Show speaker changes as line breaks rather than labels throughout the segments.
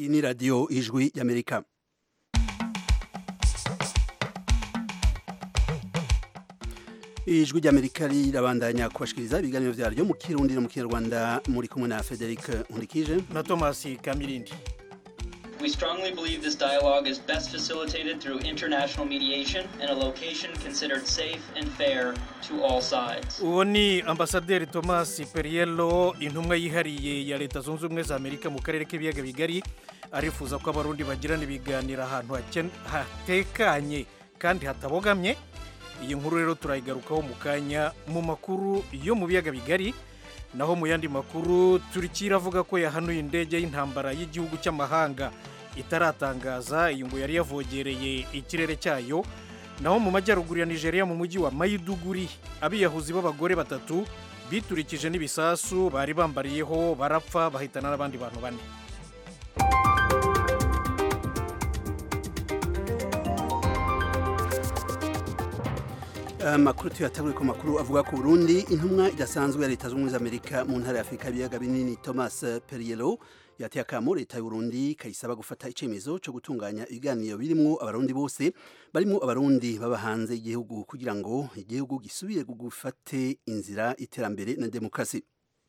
iyi ni radiyo ijwi y'amerika ijwi ry'amerika rirabandanya kubashikiriza ibiganiro vyaryo mu kirundi no mu kinyarwanda muri kumwe na frederic nkundikije
na thomas kamirindi
We strongly believe this dialogue is best facilitated through international mediation in a location considered safe and fair to all sides.
uwo ni ambasaderi thomas periello intumwa yihariye ya leta zunze ubumwe za amerika mu karere k'ibiyaga bigari arifuza ko abarundi bagirana ibiganiro ahantu haken- hatekanye kandi hatabogamye iyi nkuru rero turayigarukaho mu kanya mu makuru yo mu biyaga bigari naho mu yandi makuru turikira avuga ko yahanuye indege y'intambara y'igihugu cy'amahanga itaratangaza iyi ngo yari yavogereye ikirere cyayo naho mu majyaruguru ya nigeria mu mujyi wa mayiduguri abiyahuzi b'abagore batatu biturikije n'ibisasu bari bambariyeho barapfa bahitana n'abandi bantu bane
amakuru tuyatagure ku makuru avuga ku burundi intumwa idasanzwe ya leta zunze ubumwe za amerika mu ntara ya afurika y'ibiyaga binini thomas periello yateye akamo leta y'uburundi kayisaba gufata icyemezo cyo gutunganya ibiganiro birimo abarundi bose barimo abarundi baba hanze y'igihugu kugira ngo igihugu gisubire gufate inzira iterambere na demokarasi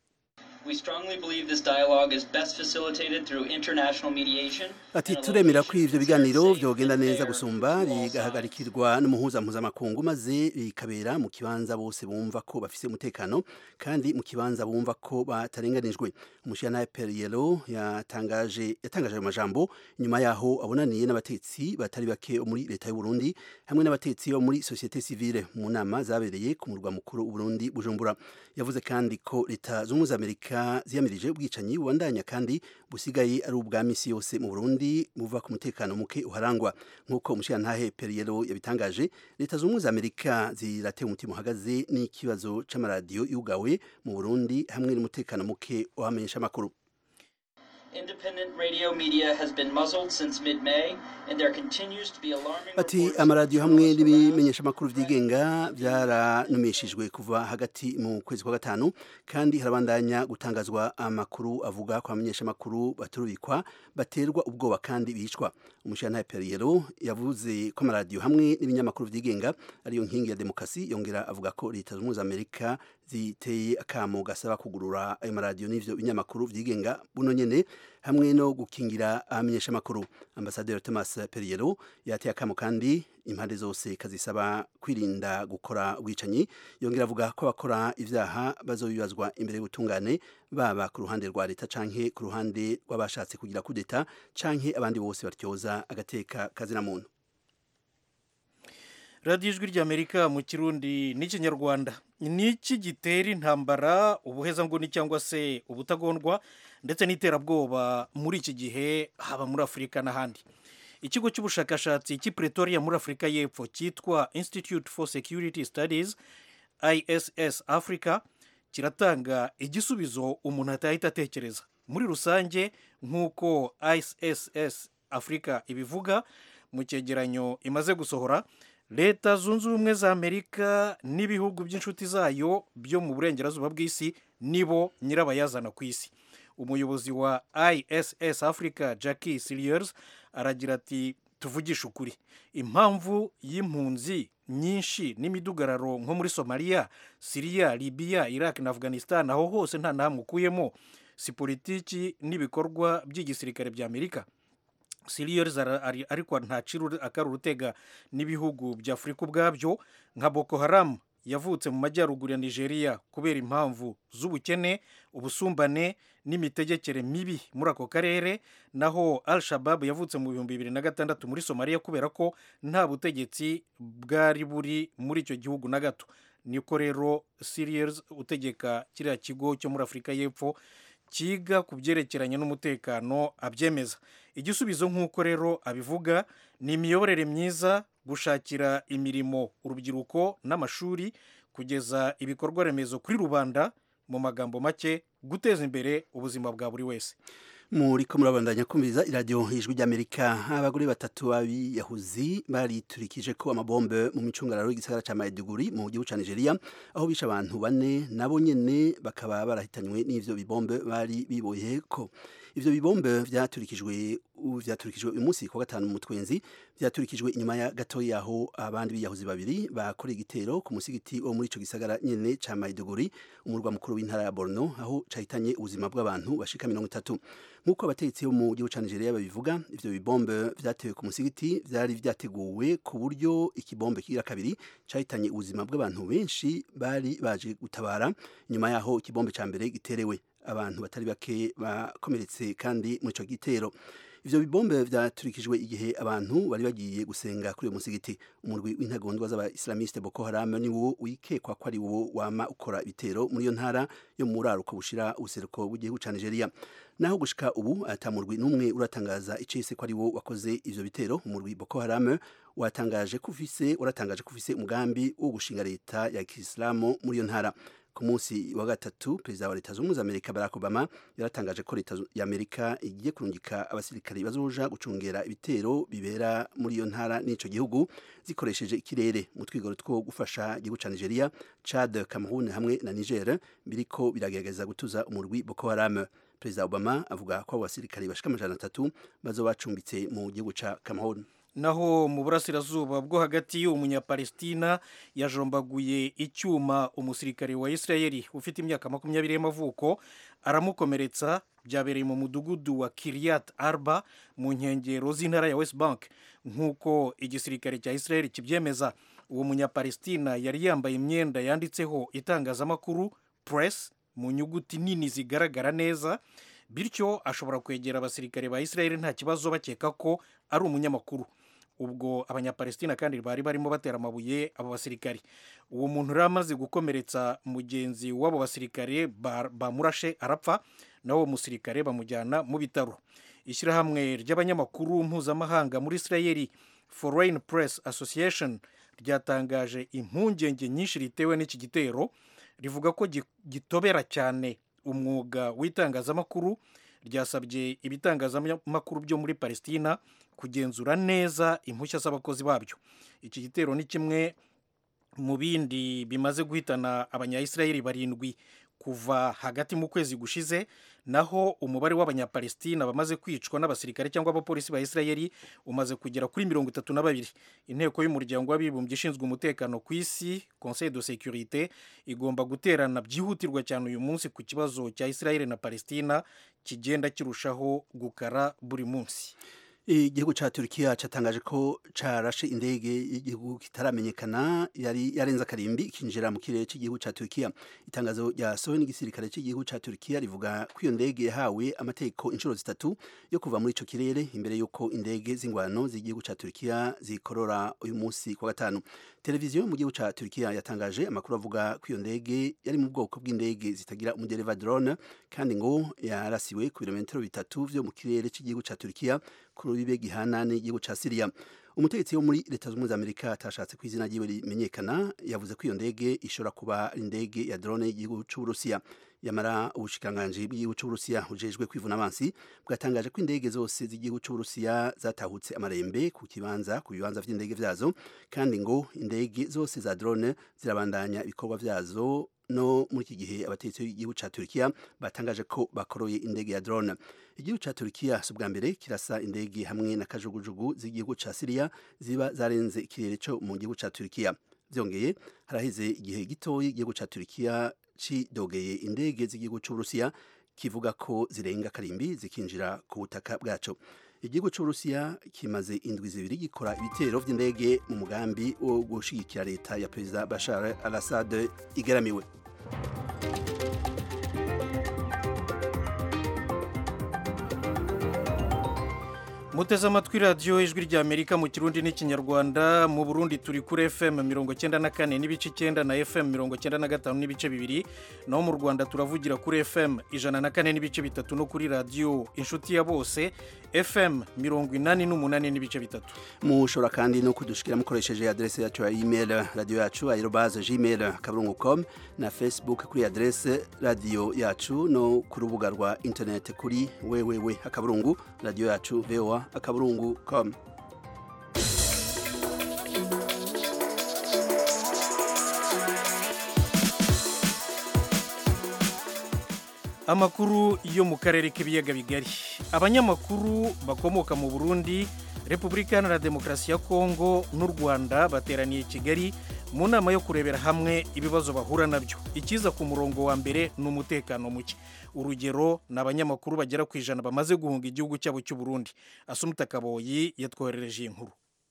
We strongly believe this dialogue is best facilitated through international mediation.
ati
in a
turemera ko
location
ivyo
considered
biganiro
safe
vyogenda
and
neza
fair
gusumba
to all sides.
bigahagarikirwa n'umuhuza mpuzamakungu maze bikabera mu kibanza bose bumva ko bafise umutekano kandi mu kibanza bumva ko batarenganijwe umushyiranaye perielo yatangaje yatangaje ayo majambo nyuma yaho abonaniye n'abatetsi batari bake bo muri leta y'u Burundi hamwe n'abatetsi bo muri societe civile mu nama zabereye ku murwa mukuru w'u Burundi Bujumbura yavuze kandi ko leta z'ubumwe za Amerika ziyamirije ubwicanyi bubandanya kandi busigaye ari ubwa misi yose mu Burundi buva ku mutekano muke uharangwa nk'uko umushirantahe Periero yabitangaje leta z'ubumwe za Amerika zirateye umutima uhagaze n'ikibazo c'amaradiyo yugawe mu Burundi hamwe n'umutekano muke wamenyesha amakuru
Independent radio media has been muzzled since mid-May, and there continues to be alarming
ati
reports of
amaradiyo hamwe
journalists around
n'ibimenyesha amakuru vyigenga byaranumishijwe kuva hagati mu kwezi kwa gatanu kandi harabandanya gutangazwa amakuru avuga ko abamenyesha amakuru baturubikwa baterwa ubwoba kandi bicwa umushirantahe Periero yavuze ko amaradiyo hamwe n'ibinyamakuru vyigenga ariyo nkingi ya demokarasi yongera avuga ko leta z'ubumwe za Amerika ziteye akamo gasaba kugurura ayo maradiyo n'ivyo binyamakuru vyigenga buno nyene hamwe no gukingira abamenyesha amakuru ambasaderi Thomas Periero yateye akamo kandi impande zose kazisaba kwirinda gukora ubwicanyi yongera avuga ko abakora ivyaha bazobibazwa imbere y'ubutungane baba ku ruhande rwa leta canke ku ruhande rw'abashatse kugira kudeta canke abandi bose batyoza agateka kazina muntu
radiyo ijwi ry'amerika mu kirundi n'ikinyarwanda ni iki gitera intambara ubuhezanguni cyangwa se ubutagondwa ndetse n'iterabwoba muri iki gihe haba muri afurika n'ahandi ikigo cy'ubushakashatsi cy'i pretoria muri afurika y'epfo cyitwa institute for security studies iss africa kiratanga igisubizo umuntu atahita atekereza muri rusange nk'uko iss africa ibivuga mu cyegeranyo imaze gusohora leta zunze ubumwe za amerika n'ibihugu by'inshuti zayo byo mu burengerazuba bw'isi nibo nyirabayazana ku isi umuyobozi wa iss africa jackie siliers aragira ati tuvugishe ukuri impamvu y'impunzi nyinshi n'imidugararo nko muri somaliya siriya libiya iraq na afghanistan aho hose nta nahamwe ukuyemo si politiki n'ibikorwa by'igisirikare bya amerika siriyeri ariko ntacira akari urutega n'ibihugu bya afurika ubwabyo nka boko haramu yavutse mu majyaruguru ya nigeria kubera impamvu z'ubukene ubusumbane n'imitegekere mibi muri ako karere naho al shabab yavutse mu bihumbi bibiri na gatandatu muri somaliya kubera ko nta butegetsi bwari buri muri icyo gihugu na gato niko rero siriyeri utegeka kiriya kigo cyo muri afurika y'epfo kiga ku byerekeranye n'umutekano abyemeza igisubizo nk'uko rero abivuga ni imiyoborere myiza gushakira imirimo urubyiruko n'amashuri kugeza ibikorwa remezo kuri rubanda mu magambo make guteza imbere ubuzima bwa buri wese
muri ko murabandanya kumviriza iradiyo ijwi ry'amerika abagore batatu b'abiyahuzi bariturikije ko amabombe mu micungararo y'igisagara cya maiduguri mu gihugu cya nigeria aho bishe abantu bane nabo nyene bakaba barahitanywe n'ivyo bibombe bari biboye ko ivyo bibombe vyaturikijwe vyaturikijwe uyu munsi ku gatanu mu twenzi vyaturikijwe inyuma ya gato yaho abandi biyahuzi babiri bakoreye igitero ku musigiti wo muri ico gisagara nyene ca Maiduguri umurwa mukuru w'intara ya Borno aho cahitanye ubuzima bw'abantu bashika mirongo itatu nk'uko abategetsi bo mu gihugu ca Nigeria babivuga ivyo bibombe vyatewe ku musigiti vyari vyateguwe ku buryo ikibombe kigira kabiri cahitanye ubuzima bw'abantu benshi bari baje gutabara nyuma yaho ikibombe ca mbere giterewe abantu batari bake bakomeretse kandi muri ico gitero ivyo bibombe vyaturikijwe igihe abantu bari bagiye gusenga kuri uyo musigiti umurwi w'intagondwa z'abaislamiste Boko Haram ni wo wikekwa ko ari wo wama ukora ibitero muri iyo ntara yo mu buraruko bushira ubuseruko bw'igihugu ca Nigeria naho gushika ubu ata murwi n'umwe uratangaza icese ko ari wo wakoze ivyo bitero umurwi Boko Haram watangaje ko ufise uratangaje ko ufise umugambi wo gushinga leta ya Kisilamu muri iyo ntara ku munsi wa gatatu perezida wa leta zunze ubumwe za amerika barack obama yaratangaje ko leta ya amerika igiye kurungika abasirikari bazoja gucungera ibitero bibera muri iyo ntara n'ico gihugu zikoresheje ikirere mu twigoro two gufasha igihugu ca nigeria chad cameroon hamwe na niger biriko biragerageza gutuza umurwi boko haram perezida obama avuga ko abo basirikari bashika amajana atatu bazoba bacumbitse mu gihugu ca cameroon
naho mu burasirazuba bwo hagati umunyapalestina yajombaguye icyuma umusirikare wa isirayeli ufite imyaka makumyabiri y'amavuko aramukomeretsa byabereye mu mudugudu wa kiriyat arba mu nkengero z'intara ya west bank nk'uko igisirikare cya isirayeli kibyemeza uwo munyapalestina yari yambaye imyenda yanditseho itangazamakuru press mu nyuguti nini zigaragara neza bityo ashobora kwegera abasirikare ba isirayeli nta kibazo bakeka ko ari umunyamakuru ubwo abanyapalestina kandi bari barimo batera amabuye abo basirikari uwo muntu rero amaze gukomeretsa mugenzi w'abo basirikare bamurashe arapfa nawe uwo musirikare bamujyana mu bitaro ishyirahamwe ry'abanyamakuru mpuzamahanga muri isirayeli foreign press association ryatangaje impungenge nyinshi ritewe n'iki gitero rivuga ko gitobera cyane umwuga w'itangazamakuru ryasabye ibitangazamakuru byo muri palestina kugenzura neza impushya z'abakozi babyo iki gitero ni kimwe mu bindi bimaze guhitana abanyayisirayeli barindwi kuva hagati mu kwezi gushize naho umubare w'abanyapalestina bamaze kwicwa n'abasirikare cyangwa abapolisi ba isirayeli umaze kugera kuri mirongo itatu na babiri inteko y'umuryango w'abibumbye ishinzwe umutekano ku isi conseil de sécurité igomba guterana byihutirwa cyane uyu munsi ku kibazo cya isirayeli na palestina kigenda kirushaho gukara buri munsi
igihugu ca Turkiya catangaje ko carashe indege y'igihugu kitaramenyekana yari yarenze akarimbi ikinjira mu kirere cy'igihugu ca Turkiya itangazo ryasohowe n'igisirikare cy'igihugu ca Turkiya rivuga ko iyo ndege yahawe amategeko inshuro zitatu yo kuva muri ico kirere imbere y'uko indege z'ingwano z'igihugu ca Turkiya zikorora uyu munsi kwa gatanu televiziyo mu gihugu ca Turkiya yatangaje amakuru avuga ko iyo ndege yari mu bwoko bw'indege zitagira umudereva drone kandi ngo yarasiwe ku birometero bitatu vyo mu kirere cy'igihugu ca Turkiya ku rubibe gihana n'igihugu ca Syria umutegetsi wo muri leta z'ubumwe za Amerika atashatse ko izina ryiwe rimenyekana yavuze ko iyo ndege ishobora kuba ari indege ya drone y'igihugu c'Uburusiya yamara ubushikiranganji bw'igihugu c'Uburusiya ujejwe kwivuna abansi bwatangaje ko indege zose z'igihugu c'Uburusiya zatahutse amarembe ku kibanza ku bibanza vy'indege vyazo kandi ngo indege zose za drone zirabandanya ibikorwa vyazo no muri iki gihe abategetsi b'igihugu ca Turkiya batangaje ko bakoroye indege ya drone igihugu ca Turkiya si ubwa mbere kirasa indege hamwe na kajugujugu z'igihugu ca Syria ziba zarenze ikirere co mu gihugu ca Turkiya vyongeye haraheze igihe gitoyi igihugu ca Turkiya cidogeye indege z'igihugu c'Uburusiya kivuga ko zirenga karimbi zikinjira ku butaka bwaco igihugu c'Uburusiya kimaze indwi zibiri gikora ibitero vy'indege mu mugambi wo gushigikira leta ya Perezida Bashar al-Assad igaramiwe
muteze amatwi radiyo ijwi rya amerika mu kirundi n'ikinyarwanda mu burundi turi kuri fm mirongo cyenda na kane n'ibice icyenda na fm mirongo cyenda na gatanu n'ibice bibiri naho mu rwanda turavugira kuri fm ijana na kane n'ibice bitatu no kuri radiyo inshuti ya bose fm mirongo inani n'umunani n'ibice bitatu
mushobora kandi no kudushikira mukoresheje adrese yacu ya email radiyo yacu aerobaze gmail akaburungu com na facebook kuri adrese radiyo yacu no ku rubuga rwa internet kuri wewewe akaburungu radiyo yacu voa akaburungu com
amakuru yo mu karere k'ibiyaga bigari abanyamakuru bakomoka mu burundi repubulika iharanira demokarasi ya kongo n'u rwanda bateraniye i kigali mu nama yo kurebera hamwe ibibazo bahura nabyo ikiza ku murongo wa mbere ni umutekano muke urugero ni abanyamakuru bagera ku ijana bamaze guhunga igihugu cyabo cy'u burundi asumuta kaboyi yatwoherereje iyi nkuru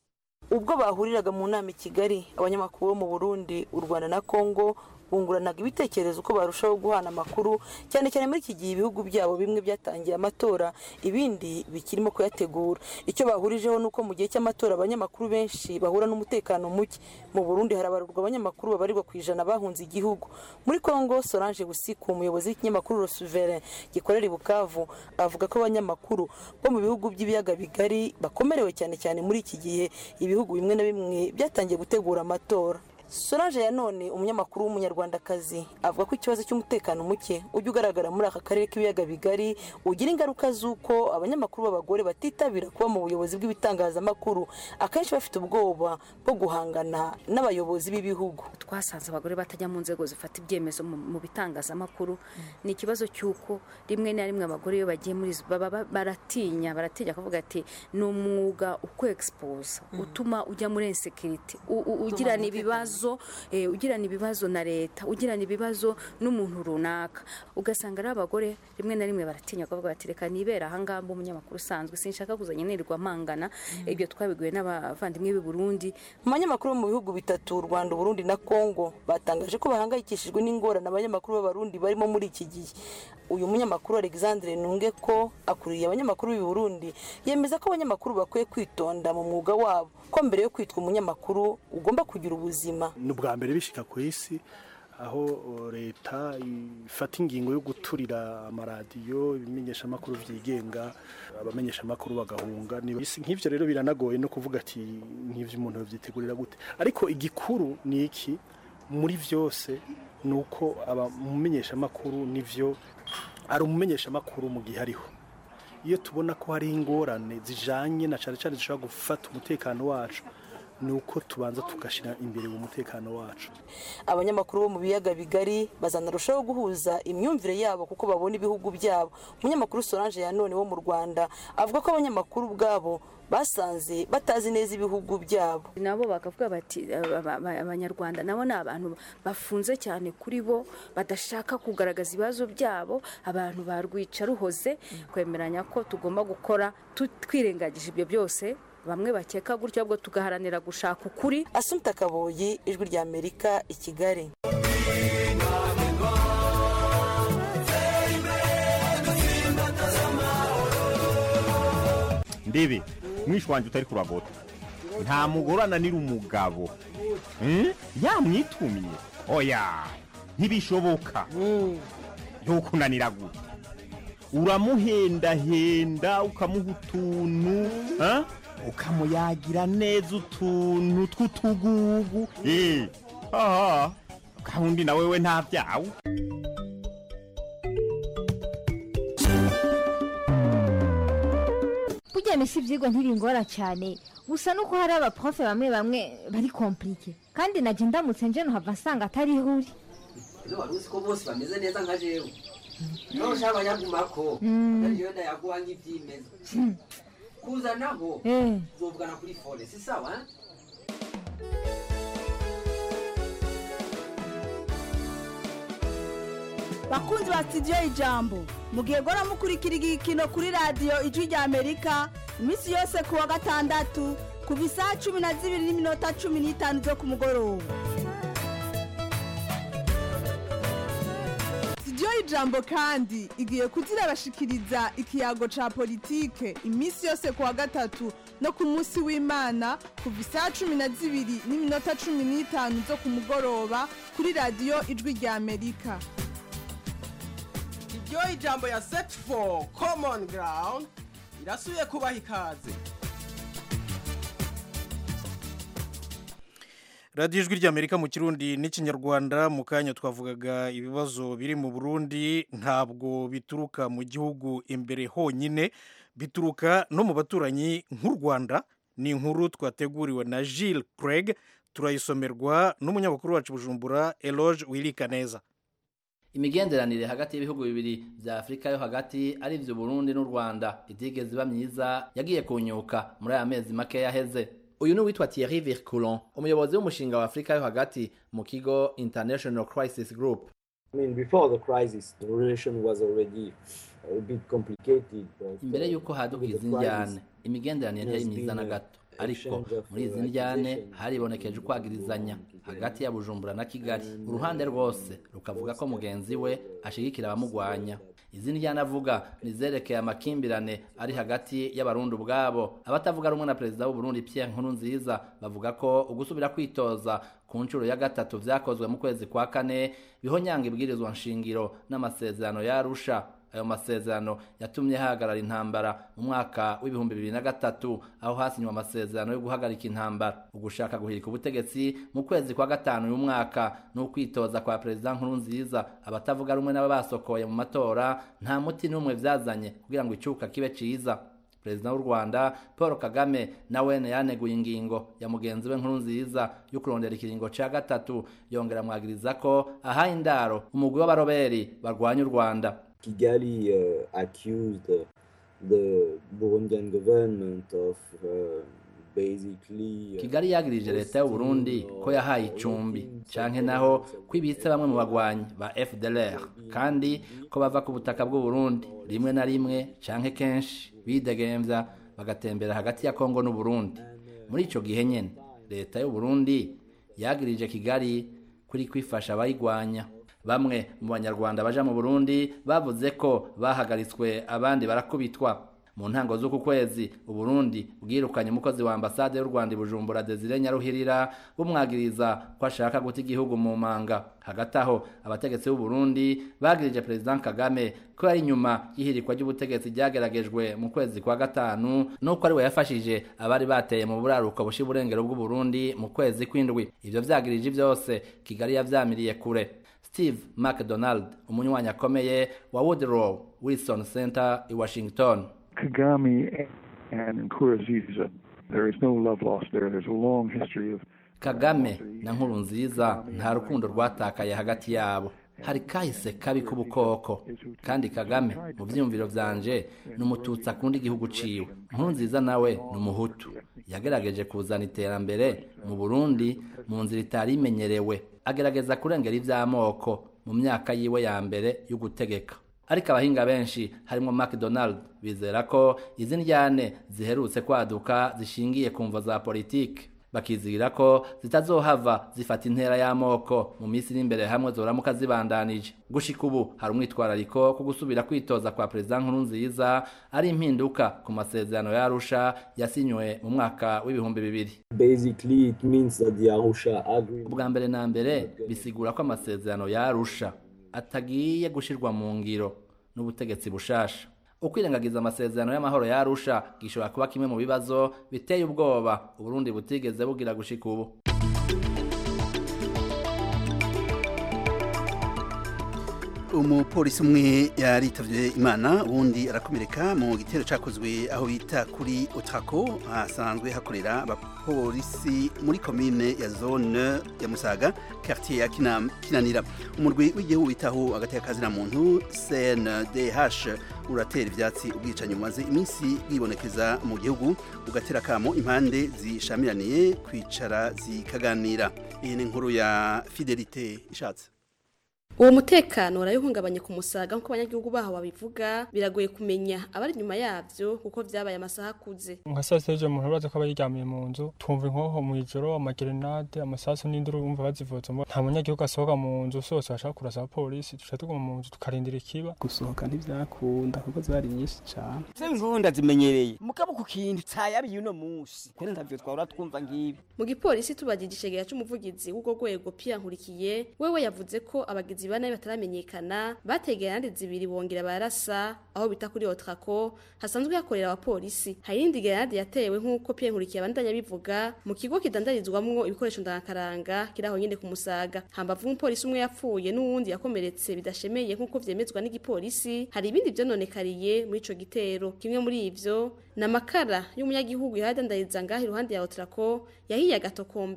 ubwo bahuriraga mu nama i kigali abanyamakuru bo mu burundi u rwanda na kongo bunguranaga ibitekerezo uko barushaho guhana amakuru cyane cyane muri iki gihe ibihugu byabo bimwe byatangiye amatora ibindi bikirimo kuyategura icyo bahurijeho ni uko mu gihe cy'amatora abanyamakuru benshi bahura n'umutekano muke mu burundi harabarurwa abanyamakuru babarirwa ku ijana bahunze igihugu muri kongo solange busiku umuyobozi w'ikinyamakuru rosuvere gikorera i bukavu avuga ko abanyamakuru bo mu bihugu by'ibiyaga bigari bakomerewe cyane cyane muri iki gihe ibihugu bimwe na bimwe byatangiye gutegura amatora solange ya none umunyamakuru w'umunyarwandakazi avuga ko ikibazo cy'umutekano muke ujya ugaragara muri aka karere k'ibiyaga bigari ugira ingaruka z'uko abanyamakuru b'abagore batitabira kuba mu buyobozi bw'ibitangazamakuru akenshi bafite ubwoba bwo guhangana n'abayobozi b'ibihugu
twasanze abagore batajya mu nzego zifata ibyemezo mu bitangazamakuru ni ikibazo cy'uko rimwe na rimwe abagore iyo bagiye muri baba baratinya baratinya kuvuga ati ni umwuga ukwegisipoza utuma ujya muri insekiriti ugirana ibibazo ugirana ibibazo na leta ugirana ibibazo n'umuntu runaka ugasanga ari abagore rimwe na rimwe baratinya kuvuga bati reka nibera ahangaha umunyamakuru usanzwe sinshaka kuzajya nirirwa mpangana ibyo twabiguye n'abavandimwe b'i Burundi
mu banyamakuru bo mu bihugu bitatu u rwanda uburundi na kongo batangaje ko bahangayikishijwe n'ingorane abanyamakuru b'abarundi barimo muri iki gihe uyu munyamakuru alexandre nunge ko akuriye abanyamakuru b'i Burundi yemeza ko abanyamakuru bakwiye kwitonda mu mwuga wabo ko mbere yo kwitwa umunyamakuru ugomba kugira ubuzima
ni ubwa mbere bishika ku isi aho leta ifata ingingo yo guturira amaradiyo ibimenyeshamakuru byigenga abamenyeshamakuru bagahunga nk'ibyo rero biranagoye no kuvuga ati nk'ibyo umuntu yabyitegurira gute ariko igikuru ni iki muri byose ni uko umumenyeshamakuru nibyo ari umumenyeshamakuru mu gihe ariho iyo tubona ko hari ingorane zijanye na cyane cyane zishobora gufata umutekano wacu ni uko tubanza tugashyira imbere mu mutekano wacu
abanyamakuru bo mu biyaga bigari bazanarushaho guhuza imyumvire yabo kuko babona ibihugu byabo umunyamakuru solange ya none wo mu rwanda avuga ko abanyamakuru ubwabo basanze batazi neza ibihugu byabo
nabo bakavuga bati abanyarwanda nabo ni abantu bafunze cyane kuri bo badashaka kugaragaza ibibazo byabo abantu barwica ruhoze kwemeranya ko tugomba gukora twirengagije ibyo byose bamwe bakeka gutyo ahubwo tugaharanira gushaka ukuri
asumta kaboyi ijwi rya amerika i kigali
ndebe mwishi wanjye utari kuragota nta mugore ananira umugabo yamwitumye oya ntibishoboka ntukunanira gute uramuhendahenda ukamuha utuntu ukamuyagira neza utuntu tw'utugugu aha gahunda nawe we nta byawe
burya misi ibyigwa ntibingora cyane gusa nuko hari abaprofe bamwe bamwe bari komplike kandi najya ndamutse nje nuhava nsanga atari ihuri
ino wari uzi ko bose bameze neza nka jewe niba ushaka abanyagumako atari jewe ndayaguha nk'ibyimeza kuzanaho uzovugana kuri fone si sawa
bakunzi ba sitidiyo ijambo mugihe gora mukurikira igikino kuri radiyo ijwi rya amerika iminsi yose ku wa gatandatu kuva isaha cumi na zibiri n'iminota cumi n'itanu zo ku mugoroba sitidiyo ijambo kandi igiye kuzirabashikiriza ikiyago ca politike iminsi yose ku wa gatatu no ku munsi w'imana kuva isaha cumi na zibiri n'iminota cumi n'itanu zo ku mugoroba kuri radiyo ijwi rya amerika
iryo ijambo ya set for common ground irasubiye kubaha ikaze
radiyo ijwi ry'amerika mu kirundi n'ikinyarwanda mu kanya twavugaga ibibazo biri mu burundi ntabwo bituruka mu gihugu imbere honyine bituruka no mu baturanyi nk'u rwanda ni inkuru twateguriwe na Gilles Craig turayisomerwa n'umunyamakuru wacu bujumbura eloge wirika neza
imigenderanire hagati y'ibihugu bibiri vya afurika yo hagati ari vyo burundi n'u rwanda itigeze iba myiza yagiye kunyuka muri aya mezi make yaheze uyu ni uwitwa thierry virculon umuyobozi w'umushinga wa afurika yo hagati mu kigo international crisis group
I mean, before the crisis, the relation was already a bit complicated. But,
imbere y'uko haduka izi njyane imigenderanire ntiyari myiza na gato ariko muri izi njyane haribonekeje ukwagirizanya hagati ya bujumbura na kigali uruhande rwose rukavuga ko mugenzi we ashigikira abamugwanya izi njyane avuga nizerekeye amakimbirane ari hagati y'abarundi ubwabo abatavuga rumwe na perezida w'uburundi pierre nkurunziza bavuga ko ugusubira kwitoza ku nshuro ya gatatu vyakozwe mu kwezi kwa kane bihonyanga ibwirizwa nshingiro n'amasezerano yarusha ayo masezerano yatumye hahagarara intambara mu mwaka w'ibihumbi bibiri na gatatu aho hasinywe amasezerano yo guhagarika intambara ugushaka guhirika ubutegetsi mu kwezi kwa gatanu uyu mwaka n'ukwitoza kwa perezida nkurunziza abatavuga rumwe n'aba basokoye mu matora nta muti n'umwe vyazanye kugira ngo icuka kibe ciza perezida w'u rwanda paul kagame nawene yaneguye ingingo ya mugenzi we nkuru nziza yo kurondera ikiringo ca gatatu yongera amwagiriza ko ahaye indaro umugwi w'abaroberi barwanya u rwanda
Kigali uh, accused uh, the Burundian government of uh, basically.
kigali yagirije leta y'u burundi ko yahaye icumbi canke naho ko ibitse bamwe mu bagwanyi ba fdlr kandi ko bava ku butaka bw'u burundi rimwe na rimwe canke kenshi bidegemvya bagatembera hagati ya kongo n'u burundi muri ico gihe nyene leta y'u burundi yagirije kigali kuri kwifasha abayigwanya bamwe mu banyarwanda baja mu burundi bavuze ko bahagaritswe abandi barakubitwa mu ntango z'uku kwezi uburundi bwirukanye umukozi wa ambasade y'u rwanda i bujumbura desire nyaruhirira bumwagiriza ko ashaka guta igihugu mu manga hagati aho abategetsi b'uburundi bagirije perezida kagame ko yari inyuma y'ihirikwa ry'ubutegetsi ryageragejwe mu kwezi kwa gatanu n'uko ari we yafashije abari bateye mu buraruko bushi burengero bw'uburundi mu kwezi kw'indwi ivyo vyagirije vyose kigali yavyamiriye kure steve mcdonald umunywanyi akomeye wa woodrow wilson center i washington
Kagame and Nkurunziza, there is no love lost there. There's a long history of
kagame na nkuru nziza nta rukundo rwatakaye hagati yabo hari kahise kabi k'ubukoko kandi kagame mu byiyumviro vyanje ni umututsi akunda igihugu ciwe nkuru nziza nawe ni umuhutu yagerageje kuzana iterambere mu burundi mu nzira itari imenyerewe agerageza kurengera ivy'amoko mu myaka yiwe ya mbere yo gutegeka ariko abahinga benshi harimo mcdonald bizera ko izi njyane ziherutse kwaduka zishingiye ku mvo za politiki bakizigira ko zitazohava zifata intera y'amoko mu minsi iri imbere hamwe zoramuka zibandanije gushika ubu hari umwitwarariko ko gusubira kwitoza kwa perezida nkuru nziza ari impinduka ku masezerano y'arusha yasinywe mu mwaka w'ibihumbi bibiri
Basically, it means that the Arusha agreement.
ubwa mbere na mbere bisigura ko amasezerano y'arusha atagiye gushirwa mu ngiro n'ubutegetsi bushasha ukwirengagiza amasezerano y'amahoro y'arusha gishobora kuba kimwe mu bibazo biteye ubwoba uburundi butigeze bugira gushika ubu
umupolisi umwe yaritavye imana uwundi arakomereka mu gitero cakozwe aho bita kuri otrako hasanzwe hakorera abapolisi muri komine ya zone ya musaga quartier ya Kinam- kinanira umurwi w'igihugu bitaho hagati y'akazina muntu cndh uratera ivyatsi ubwicanyi bumaze iminsi bwibonekeza mu gihugu ugatera kamo impande zishamiraniye kwicara zikaganira iyi ni inkuru ya fidelite ishatse
uwo mutekano urayihungabanye ku musaga nk'uko abanyagihugu baho babivuga biragoye kumenya abari inyuma yabyo kuko vyabaye amasaha akuze
nka saa sita umuntu uraza ko aba yiryamiye mu nzu twumva inkoho mu ijoro amagerenade amasasu n'induru bumva bazivuzemo nta munyagihugu asohoka mu nzu sose bashaka kurasa abapolisi duca tuguma mu nzu tukarindira ikiba
gusohoka ntivyakunda kuko zari nyinshi cane
se nkuru ndazimenyereye mugabo ku kintu cayabiye uno munsi kwene ntavyo twahora twumva ngibi
mu gipolisi tubagije icegera c'umuvugizi w'ubwo rwego Pierre Nkurikiye wewe yavuze ko abagizi bane bataramenyekana bategeye ahandi zibiri bongera barasa aho bita kuri Otrako hasanzwe hakorera abapolisi hari indi grenade yatewe nk'uko Pierre Nkurikiye abandanya bivuga mu kigo kidandarizwamwo ibikoresho ndangakaranga kiri aho nyene ku musaga hambavu umupolisi umwe yapfuye n'uwundi yakomeretse bidashemeye nk'uko vyemezwa n'igipolisi hari ibindi vyononekariye muri ico gitero kimwe muri ivyo ni amakara y'umunyagihugu yahadandariza ngaho iruhande ya Otrako yahiye agatokombera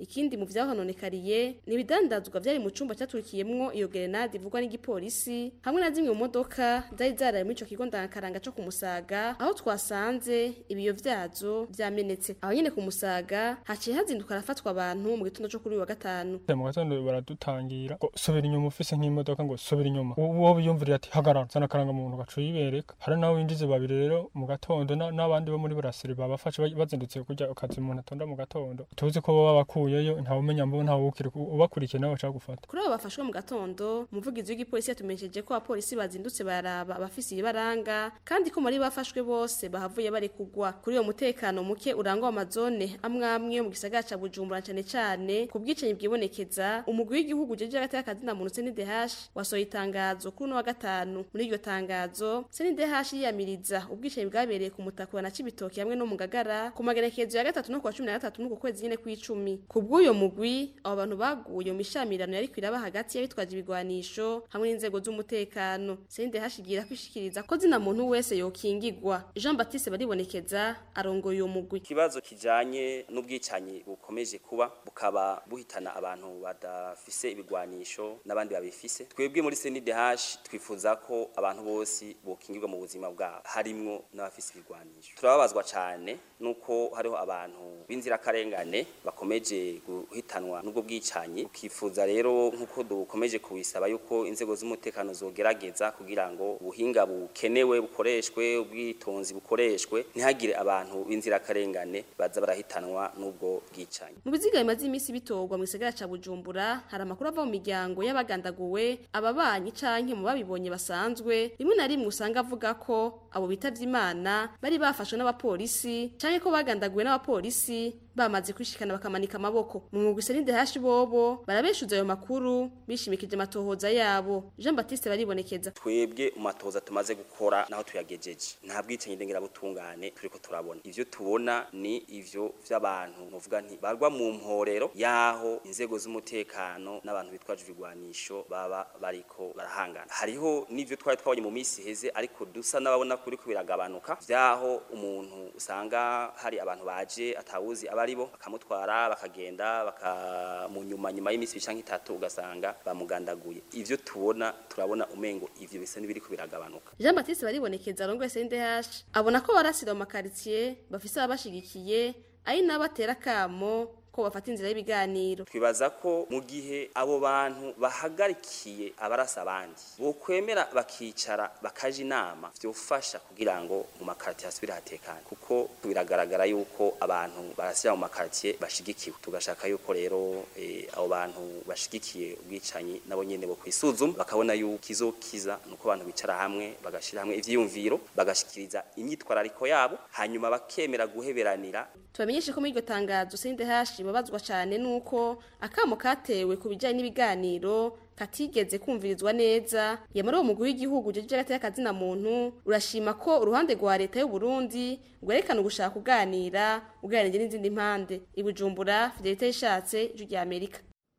ikindi mu vyahononekariye ni ibidandazwa vyari mu cumba caturikiyemwo iyo gerenade ivugwa n'igipolisi hamwe na zimwe mu modoka zari zaraye muri ico kigo ndangakaranga co ku Musaga aho twasanze ibiyo vyazo vyamenetse aho nyene ku Musaga haciye hazinduka harafatwa abantu mu gitondo co kuri uyu wa gatanu
mu gatondo baradutangira ngo subira inyuma ufise nk'imodoka ngo subira inyuma uwo biyumvirira ati hagarara zana karanga muntu gacu yibereka hari nawe winjize babiri rero mu gatondo na- n'abandi bo muri burasiri babafashe ba- bazindutse kurya akazi umuntu atonda mu gatondo tuzi ko baba bakuyeyo ntawe umenya mbo ntawe ukiri ubakurikiye nawe bashaka gufata
kuri abo bafashwe mu gatondo umuvugizi w'igipolisi yatumenyesheje ko abapolisi bazindutse baraba abafise ibibaranga kandi ko muri bafashwe bose bahavuye bari kugwa kuri uwo mutekano muke urangwa mu mazone amwe amwe yo mu gisagara ca Bujumbura cane cane ku bwicanyi bwibonekeza umugwi w'igihugu jeje hagati y'akazi na muntu CNDH wasohoye itangazo kuri uno wa gatanu muri iryo tangazo CNDH yiyamiriza ubwicanyi bwabereye ku mutaka na Cibitoke hamwe no mu Ngagara ku magerekezo ya gatatu no ku wa cumi na gatatu n'uku kwezi nyene kw'icumi ku bw'uyo mugwi abo bantu baguye mu mishamirano yari kwiraba hagati y'abitwaje ibigwanisho hamwe n'inzego z'umutekano CNDH igira kwishikiriza ko zina muntu wese yokingigwa Jean Baptiste baribonekeza arongoye uyo mugwi
ikibazo kijanye n'ubwicanyi bukomeje kuba bukaba buhitana abantu badafise ibigwanisho n'abandi babifise twebwe muri CNDH twifuza ko abantu bose bokingirwa mu buzima bwabo harimwo n'abafise ibigwanisho turababazwa cyane nuko hariho abantu b'inzirakarengane bakomeje guhitanwa n'ubwo bwicanyi ukifuza rero nk'uko dukomeje kubisaba yuko inzego z'umutekano zogerageza kugira ngo ubuhinga bukenewe bukoreshwe ubwitonzi bukoreshwe ntihagire abantu b'inzirakarengane baza barahitanwa n'ubwo bwicanyi
mu biziga bimaze iminsi bitorwa mu gisagara ca Bujumbura hari amakuru ava mu miryango y'abagandaguwe ababanyi canke mu babibonye basanzwe rimwe na rimwe usanga avuga ko abo bitavye Imana bari bafashwe n'abapolisi canke ko bagandaguwe n'abapolisi bamaze kwishikana bakamanika amaboko mu mugwi CNDH bobo barabeshuza ayo makuru bishimikije amatohoza yabo Jean Baptiste baribonekeza
twebwe umatoza tumaze gukora naho tuyagejeje nta bwicanyi ndengera butungane turiko turabona ivyo tubona ni ivyo vy'abantu novuga nti barwa mu mporero yaho inzego z'umutekano n'abantu bitwaje ibigwanisho baba bariko barahangana hariho n'ivyo twari twabonye mu minsi heze ariko dusa n'ababona kuri ko biragabanuka vyaho umuntu usanga hari abantu baje atawuzi abari bo bakamutwara bakagenda bakamunyuma nyuma y'imisi bica nk'itatu ugasanga bamugandaguye ivyo tubona turabona umengo ivyo bisa n'ibiriko biragabanuka
Jean Baptiste baribonekeza arongoye CNDH abona ko barasira mu makaritsiye bafise ababashigikiye ari n'abatera kamo ko bafata inzira y'ibiganiro
twibaza ko mu gihe abo bantu bahagarikiye abarasa abandi bokwemera bakicara bakaja inama vyofasha kugira ngo mu makartiye hasubire hatekane kuko biragaragara yuko abantu barasira mu makartiye bashigikiwe tugashaka yuko rero eh, abo bantu bashigikiye ubwicanyi nabo nyene bo kwisuzuma bakabona yuko kizokiza nuko abantu bicara hamwe bagashira hamwe ivyiyumviro bagashikiriza imyitwarariko yabo hanyuma bakemera guheberanira
tubamenyeshe ko muri iryo tangazo CNDH babazwa cyane nuko akamo katewe ku bijyanye n'ibiganiro katigeze kumvirizwa neza yamara uwo mugwi w'igihugu jeje gateye akazina muntu urashima ko uruhande rwa leta y'u Burundi rwerekana ugushaka kuganira uganira n'izindi mpande ibujumbura Fidelite yishatse ijwi rya Amerika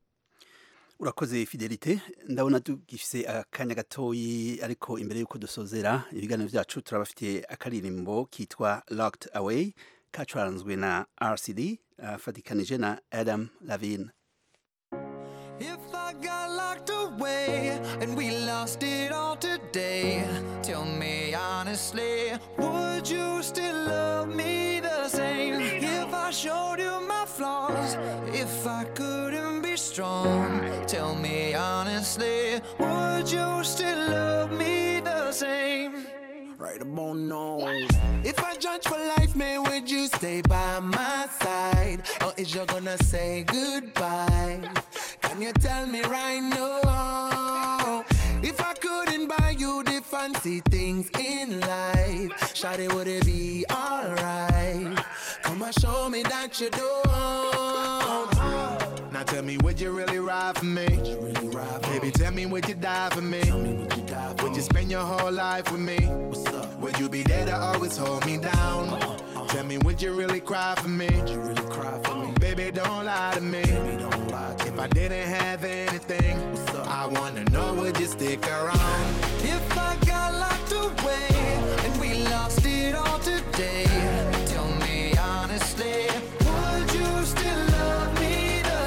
urakoze fidelite ndabona tugifise akanya gatoyi ariko imbere y'uko dusozera ibiganiro byacu turabafitiye akaririmbo kitwa locked away kacuranzwe na rcd afatikanije na adam lavine
If I got locked away and we lost it all today, tell me honestly, would you still love me the same? If I showed you my flaws, if I couldn't be strong, tell me honestly, would you still love me the same? Right about now. If I judge for life, man, would you stay by my side? Or is you gonna say goodbye? Can you tell me right now? If I couldn't buy you the fancy things in life, Shawty, would it be alright? Come and show me that you don't. Now tell me, would you really ride for me? Baby, tell me, would you die for me? Would you spend your whole life with me? Would you be there to always hold me down? Tell me, would you really cry for me? Baby, don't lie to me. If I didn't have anything, I wanna know, would you stick around? If I got locked away and we lost it all today, tell me honestly, would you still love me the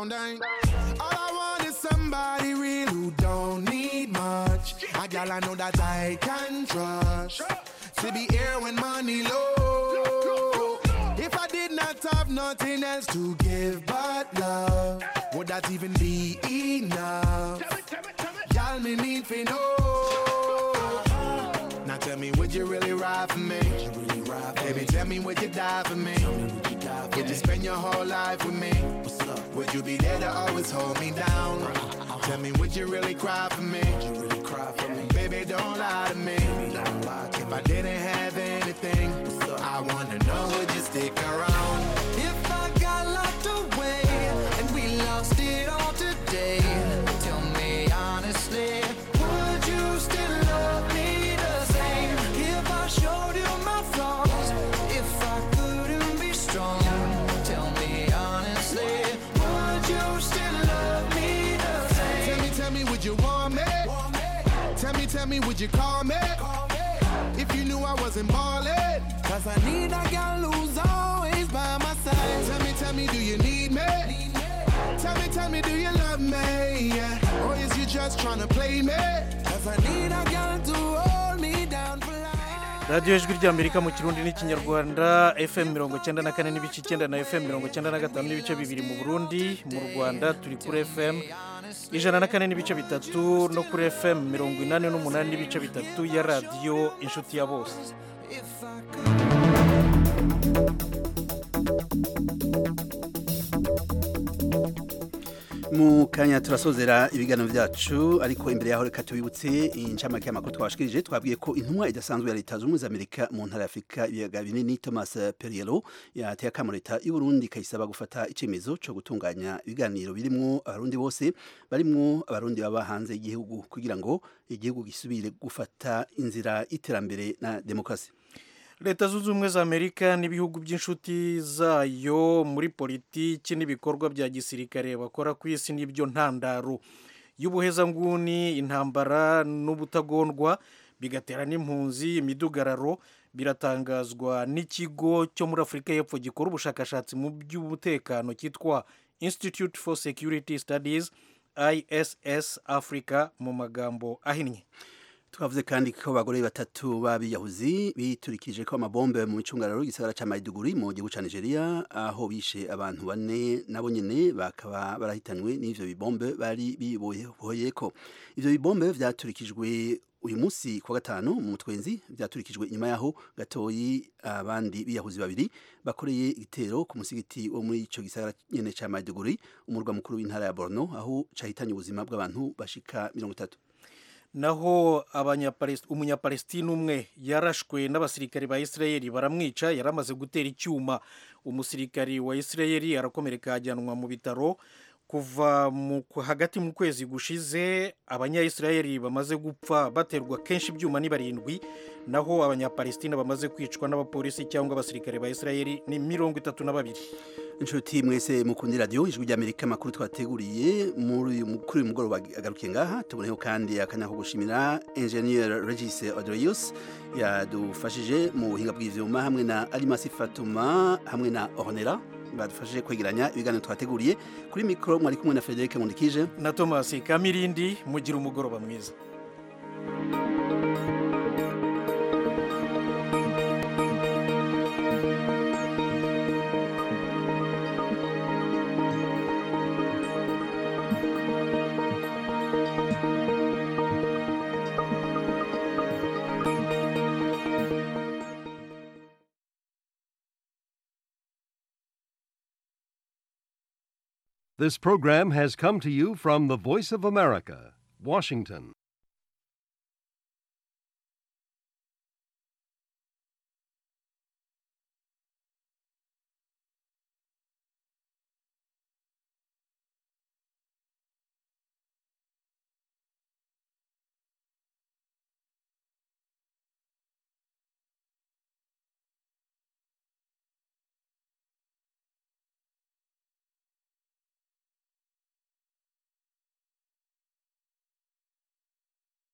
down, down. All I want is somebody real who don't need much. A gal I know that I can trust. To be here when money low. If I did not have nothing else to give but love, would that even be enough? Y'all me need for know. Now tell me, would you really ride for me? Baby, tell me, would you die for me? Would you spend your whole life with me? Would you be there to always hold me down? Tell me, would you really cry for me? Baby, don't lie to me. If I didn't have anything, I wanna know, would you stick around?
If I got locked away and we lost it all today, tell me honestly, would you still love me the same? If I showed you my flaws, if I couldn't be strong, tell me honestly, would you still love me the same?
Tell me, tell me, would you want me? Tell me, tell me, would you call me? If you knew I wasn't ballin'.
Cause I need a girl who's always by my side.
Tell me, tell me, do you need me? Tell me, tell me, do you love me? Yeah. Or is you just trying to play me?
Cause I need a girl to hold me down for life.
radiyo ijwi ry'amerika mu kirundi n'ikinyarwanda fm mirongo icyenda na kane n'ibice icyenda na fm mirongo icyenda na gatanu n'ibice bibiri mu burundi mu rwanda turi kuri fm ijana na kane n'ibice bitatu no kuri fm mirongo inani n'umunani n'ibice bitatu ya radiyo inshuti ya bose
mu kanya turasozera ibiganiro byacu ariko imbere yaho reka tubibutse incamake y'amakuru twabashikirije twabwiye ko intumwa idasanzwe ya leta zunze ubumwe za amerika mu ntara ya afurika ibiyaga binini thomas periero yateye akamo leta y'u burundi ikayisaba gufata icyemezo cyo gutunganya ibiganiro birimwo abarundi bose barimwo abarundi baba hanze y'igihugu kugira ngo igihugu gisubire gufata inzira y'iterambere na demokarasi
leta zunze ubumwe za amerika n'ibihugu by'inshuti zayo muri politiki n'ibikorwa bya gisirikare bakora ku isi n'ibyo ntandaro y'ubuhezanguni intambara n'ubutagondwa bigatera n'impunzi imidugararo biratangazwa n'ikigo cyo muri afurika y'epfo gikora ubushakashatsi mu by'umutekano cyitwa institute for security studies iss africa mu magambo ahinnye
twavuze kandi ko abagore batatu b'abiyahuzi biturikije ko amabombe mu micungararo y'igisagara cya Maiduguri mu gihugu cya Nigeria aho bishe abantu bane nabo nyene bakaba barahitanywe n'ivyo bibombe bari bibohoye ko ivyo bibombe vyaturikijwe uyu munsi kwa gatanu mu mutwenzi vyaturikijwe inyuma yaho gatoyi abandi biyahuzi babiri bakoreye igitero ku musigiti wo muri ico gisagara nyene ca Maiduguri umurwa mukuru w'intara ya Borno aho cahitanye ubuzima bw'abantu bashika mirongo itatu
naho umunyapalesitine umwe yarashwe n'abasirikari ba isirayeli baramwica yari amaze gutera icyuma umusirikari wa isirayeli arakomereka ajyanwa mu bitaro kuva hagati mu kwezi gushize abanyayisirayeli bamaze gupfa baterwa kenshi ibyuma ni barindwi naho abanyapalesitine bamaze kwicwa n'abapolisi cyangwa abasirikare ba isirayeli ni mirongo itatu na babiri
inshuti mwese mukundi radiyo ijwi ry'amerika amakuru twateguriye kuri uyu mugoroba agarukiye ngaha tuboneho kandi akanya ko gushimira enjeniyeri regise odoriyusi yadufashije mu buhinga bw'ibyuma hamwe na arimasi fatuma hamwe na ornera badufashije kwegeranya ibiganiro twateguriye kuri mikoro mwari kumwe na frederic nkundikije
na thomas kamirindi mugira umugoroba mwiza
This program has come to you from the Voice of America, Washington.